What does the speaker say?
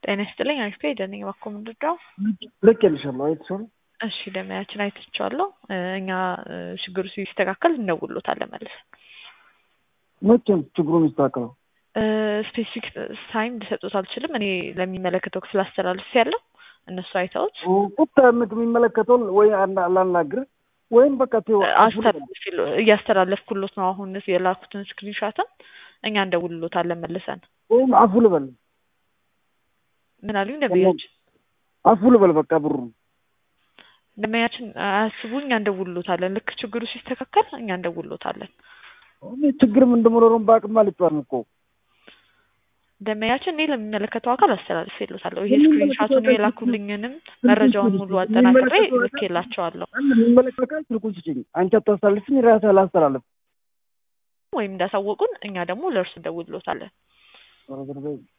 ጤና ይስጥልኝ አሪፍ ደነኝ ባኮ ምንድነው? ልኬልሻለሁ አይተሽዋል? እሺ ደመያችን አይተችዋለሁ። እኛ ችግሩ ሲስተካከል እንደውሎታለን መልሰን። መቼ ነው ችግሩ የሚስተካከለው? ስፔሲፊክ ታይም ልሰጡት አልችልም። እኔ ለሚመለከተው ክፍል አስተላልፍ ያለው እነሱ አይተውት ቁጣ የሚመለከተውን ወይ ላናግር ወይም በቃ ተይው እያስተላለፍኩሎት ነው። አሁን የላኩትን ስክሪንሻትን እኛ እንደውልሎታለን መልሰን። ወይም አፉ ልበል ምን አሉኝ ደንበኛችን? አፉ ልበል በቃ ብሩ ደንበኛችን አያስቡ፣ እኛ እንደውልሎታለን። ልክ ችግሩ ሲስተካከል እኛ እንደውልሎታለን። ችግርም እንደመኖሩን በአቅም አልጫዋንም እኮ ደንበኛችን እኔ ለሚመለከተው አካል አስተላልፍ የሎታለሁ። ይሄ ስክሪንሻቱን የላኩልኝንም መረጃውን ሙሉ አጠናክሬ ልኬላቸዋለሁ። የሚመለከተው አካል ስልኩን ስጭኝ። አንቺ አታስተላልፍኝ፣ ራሴ አላስተላልፍ ወይም እንዳሳወቁን እኛ ደግሞ ለእርሱ እንደውልሎታለን።